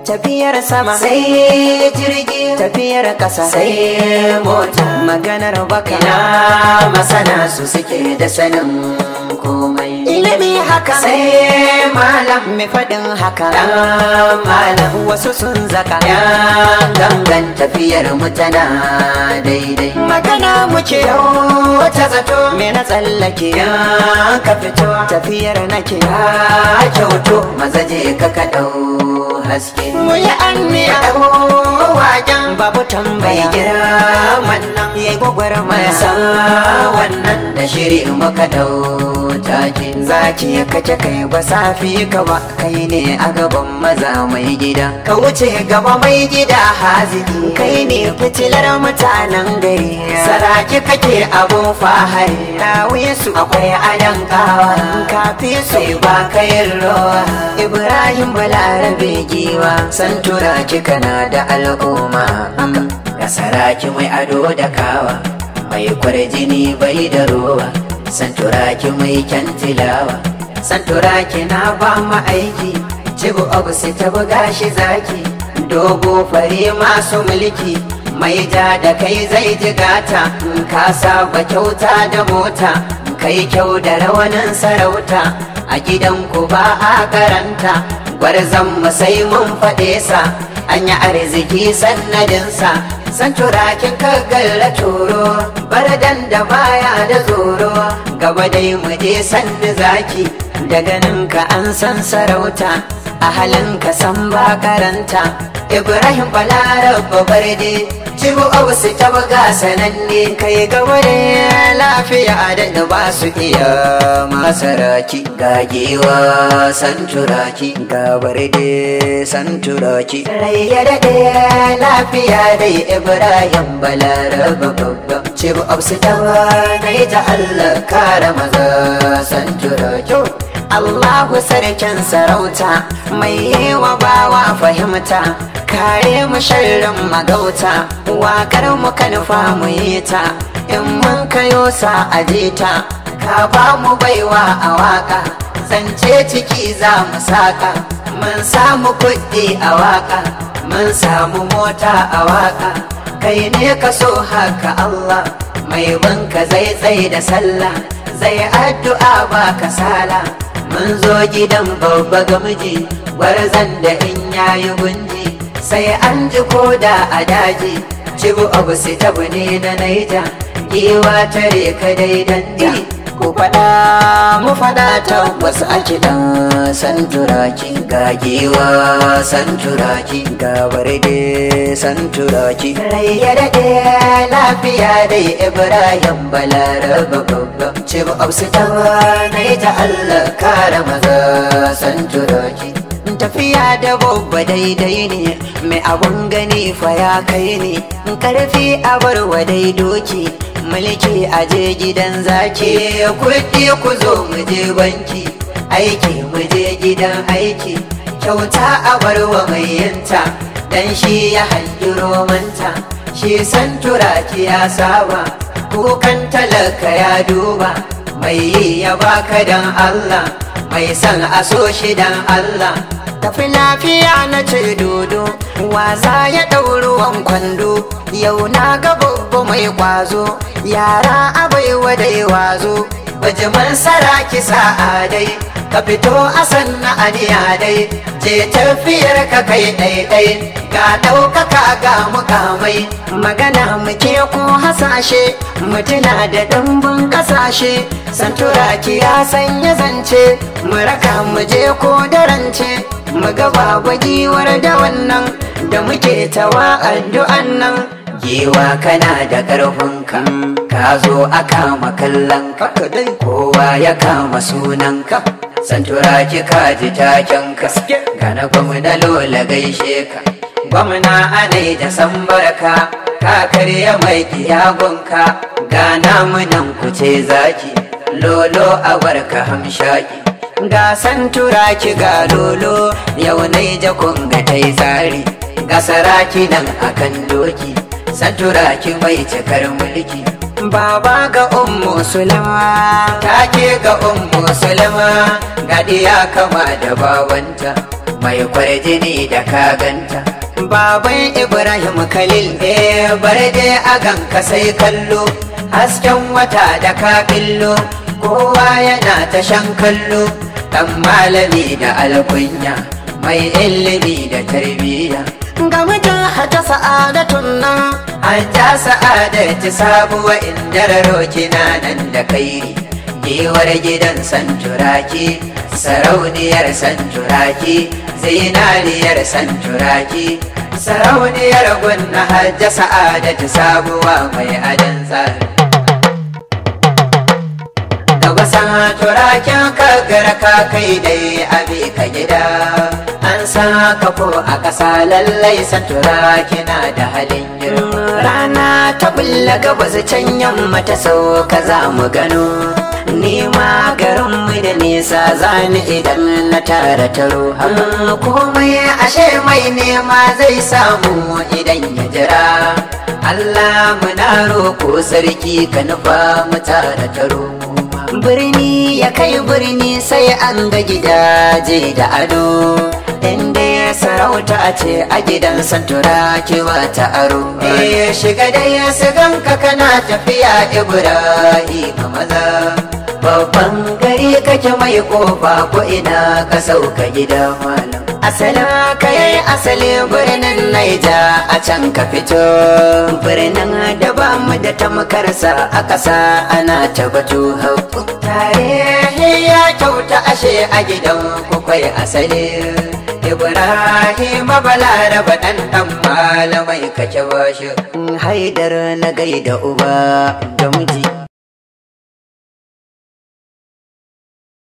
tafiyar sama sai jirgi tafiyar ƙasa sai mota maganar baka ina masana su suke da sanin komai ilimi haka sai malam mai faɗin haka dan malam wasu sun zaka ya gangan tafiyar mu tana daidai magana muke yau ta zato me na tsallake ya ka fito tafiyar nake ka kyauto maza je ka ka dau haske mu yi anniya dau wajen babu bai tambaya girman nan yayi gwagwarmaya masa wannan da shiri muka dau take zaki kace kai ba safi ka ba kai ne a gaban maza mai gida ka wuce gaba mai gida haziki kai ne fitilar mutanen gari saraki kake abun fahari dawiye su akwai adan kawa kafi su sai ba kayin rawa ibrahim balarabe giwa san tura kana da al'umma ga saraki mai ado da kawa mai kwarjini bai da rowa san turaki mai kyan tilawa san turaki na ba mu aiki cibu abu sai ta buga shi zaki dogo fari masu mulki mai ja da kai zai jigata ka saba kyauta da mota kai kyau da rawanin sarauta a gidanku ba a karanta gwarzon mu sai mun faɗe sa an yi arziki sannadinsa san turakin kagalla turo bardan da baya da tsoro gaba dai mu je sanni zaki daga nan ka an san sarauta a halin ka san ba karanta ibrahim balarabba barde cibu ausu ta buga sananne kai gaba da lafiya da ba su iya masaraki gagewa san turaki gabar da san turaki rai ya daɗe lafiya dai ibrahim balaraba babban cibu ausu ta dai ta allah kara maza san turaki Allahu sarkin sarauta mai yi wa bawa fahimta kare mu sharrin magauta wakar mu nufa mu yi ta in mun kayo sa aje ta ka ba mu baiwa a waka zance ciki za mu saka mun samu kuɗi a waka mun samu mota a waka kai ne ka so haka Allah mai banka zai tsaye da sallah zai addu'a ba kasala mun zo gidan babba ga miji gwarzan da in yayi gunji sai an ji koda a daji cibu abu sai tabu ne na naija giwa tare ka dai danja ku faɗa mu faɗa tabbas a kiɗan san turaki ga giwa san turaki ga barde san turaki rai ya daɗe lafiya dai ibrahim balaraba babban cibu abu sai tabu naija allah kara maza san turaki tafiya da babba daidai ne mai abun gani fa ya kai ne karfi a barwa dai doki mulki a je gidan zaki kuɗi ku zo mu je banki aiki mu je gidan aiki kyauta a barwa mai yinta dan shi ya hangi romanta shi san turaki ya saba kukan talaka ya duba mai yi ya baka dan Allah mai san a so shi dan Allah tafi lafiya na ce dodo waza ya ɗauruwan kwando yau na ga babba mai kwazo yara abai wadai wazo bajiman saraki sa'a dai ka fito a sanna aniya dai je tafiyar ka kai ɗaiɗai ga ɗaukaka ga mukamai magana muke ko hasashe mutuna da ɗumbin ƙasashe santuraki ya sanya zance mu raka mu je ko darance mu ga babu giwar da wannan da muke tawa addu'an nan giwa kana da ƙarfinka ka zo a kama kallon ka kowa ya kama sunanka santuraki ka ji takenka gana gwamna lola gaishe ka gwamna anai da san barka ka karya mai kiyagunka gana munan kuce zaki lolo a barka hamshaki ga san turaki ga lolo yau nai jakun ga tai tsari ga saraki nan akan doki san turaki mai cikar mulki baba ga ummu sulama take ga ummu sulama ga diya kama da babanta mai kwarjini da kaganta baban ibrahim khalil eh bar dai a ganka sai kallo hasken wata da kabillo kowa yana ta shan kallo dan malami da alkunya mai ilimi da tarbiyya ga mijin hata sa'adatun nan an ta sa'adati sabuwa inda kina nan da kairi gewar gidan santuraki sarauniyar santuraki zinariyar santuraki sarauniyar gunna hajja sa'adati sabuwa mai adan tsari gaba santurakin kagara ka kai dai abi ka gida an sa ka ko a ƙasa lallai santuraki na da halin girma rana ta bulla gabas can yamma ta sauka za mu gano nima garinmu da nisa zani idan na tara taro komai ashe mai nema zai samu idan ya jira Allah muna roko sarki ka nufa mu tara taro birni ya kai birni sai an ga gidaje da ado inda ya sarauta ce a gidan santura kewa ta aro Eh shiga da ya ganka kana tafiya Ibrahim maza babban gari kake mai kofa ko ina ka sauka gida malam asala ka yi asali birnin naija a can ka fito birnin da ba mu da tamkarsa a ƙasa ana ta batu haƙƙu tarihi ya kyauta ashe a gidan kukwai asali Ibrahim balaraba dan dan malamai kake bashi haidar na gaida uba da miji